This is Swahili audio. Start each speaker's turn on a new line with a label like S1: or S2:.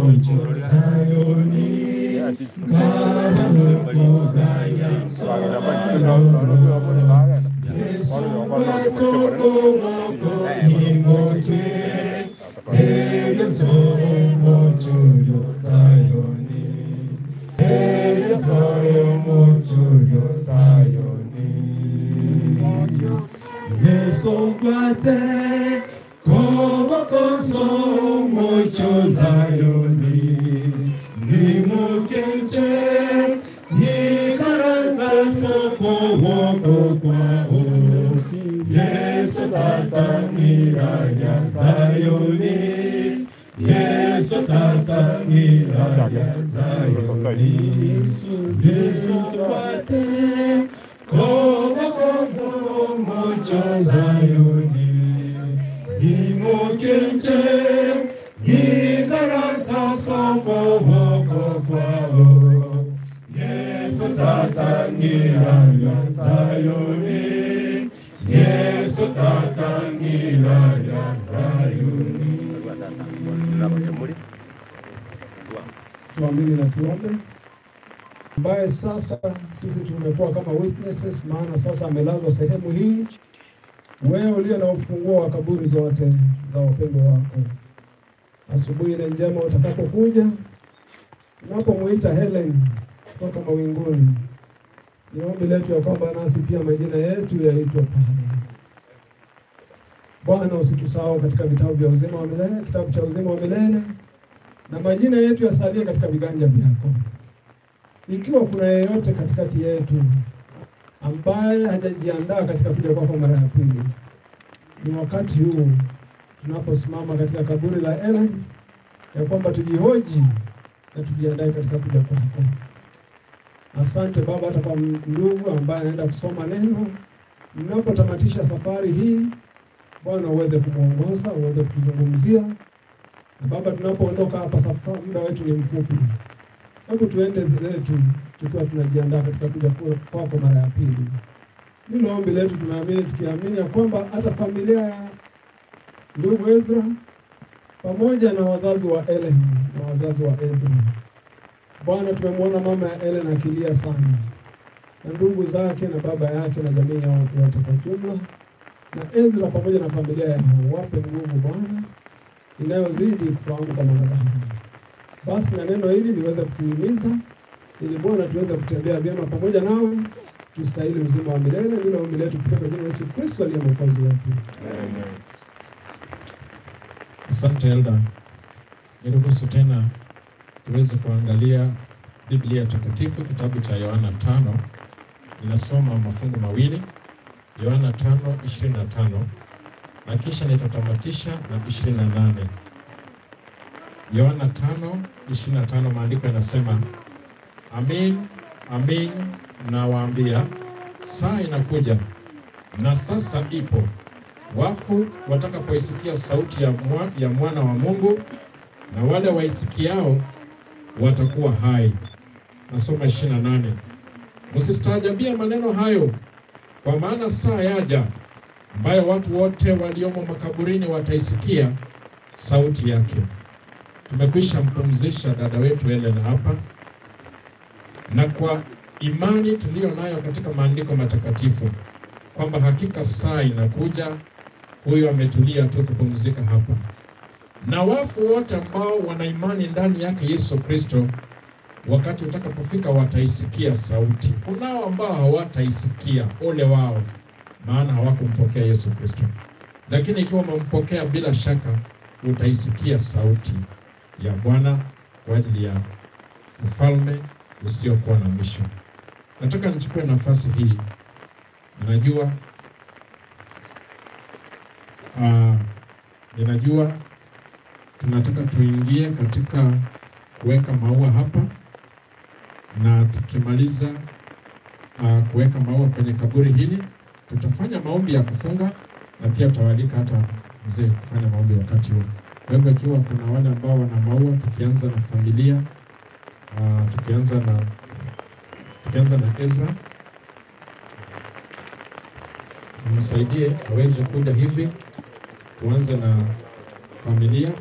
S1: mojo Sayoni Karamokodaya Sayoni Yesu watoko moko imoke Eyo soyo mojo yo Sayoni Eyo soyo mojo yo Sayoni Yesu kwate Kobo koso mojo Sayoni Nimukeche Nikarasa soko woko kwao Yesu tata miraya Sayoni Yesu tata miraya Sayoni Yesu kwate Kobo koso mojo Sayoni Nimukeche Nikarasa soko woko kwao Yesu tata miraya Sayoni Yesu tata miraya Sayoni
S2: tuamini na tuombe, ambaye sasa sisi tumekuwa kama witnesses, maana sasa amelazwa sehemu hii. Wewe uliye na ufunguo wa kaburi zote za wapendwa wako, asubuhi ile njema utakapokuja, unapomwita Helen kutoka mawinguni, ni ombi letu ya kwamba nasi pia majina yetu yaitwe pale. Bwana, usitusahau katika vitabu vya uzima wa milele, kitabu cha uzima wa milele na majina yetu yasalie katika viganja vyako. Ikiwa kuna yeyote katikati yetu ambaye hajajiandaa katika kuja kwako mara ya pili, ni wakati huu tunaposimama katika kaburi la Ellen, ya kwamba tujihoji na tujiandae katika kuja kwako. Asante Baba, hata kwa ndugu ambaye anaenda kusoma neno, mnapotamatisha safari hii, Bwana uweze kumwongoza, uweze kutuzungumzia na Baba, tunapoondoka hapa, safari muda wetu ni mfupi, hebu tuende zetu tukiwa tunajiandaa katika kuja kwako mara ya pili. Hilo ombi letu tunaamini, tukiamini ya kwamba hata familia ya ndugu Ezra pamoja na wazazi wa Ellen na wazazi wa Ezra, Bwana, tumemwona mama ya Ellen akilia sana na ndugu zake na baba yake na jamii yao yote kwa jumla, na Ezra pamoja na familia yao, wape nguvu Bwana inayozidi kufahamu kwa mwanadamu. Basi na neno hili liweze kutuhimiza ili Bwana tuweze kutembea vyema pamoja nawe, tustahili uzima wa milele. Ndilo ombi letu kupitia jina la Yesu Kristo aliye mwokozi wetu.
S3: Asante Elda, niruhusu tena tuweze kuangalia Biblia Takatifu, kitabu cha Yohana tano. Ninasoma mafungu mawili, Yohana tano ishirini na tano na kisha nitatamatisha na ishirini na nane. Yohana tano ishirini na tano maandiko yanasema, amin amin nawaambia, saa inakuja na sasa ipo, wafu watakapoisikia sauti ya, mwa, ya mwana wa Mungu, na wale waisikiao watakuwa hai. Nasoma ishirini na nane. Msistaajabia maneno hayo, kwa maana saa yaja ambayo watu wote waliomo makaburini wataisikia sauti yake. Tumekwisha mpumzisha dada wetu Helen hapa, na kwa imani tuliyo nayo katika maandiko matakatifu kwamba hakika saa inakuja, huyo ametulia tu kupumzika hapa, na wafu wote ambao wana imani ndani yake Yesu Kristo, wakati utakapofika wataisikia sauti. Kunao ambao hawataisikia, ole wao maana hawakumpokea Yesu Kristo. Lakini ikiwa umempokea, bila shaka utaisikia sauti ya Bwana kwa ajili ya ufalme usiokuwa na mwisho. Nataka nichukue nafasi hii, ninajua uh, ninajua tunataka tuingie katika kuweka maua hapa, na tukimaliza uh, kuweka maua kwenye kaburi hili tutafanya maombi ya kufunga na pia tutawalika hata mzee kufanya maombi wakati huo. Kwa hivyo ikiwa kuna wale ambao wana maua, tukianza na familia uh, tukianza na tukianza na Ezra, msaidie aweze kuja hivi, tuanze na familia.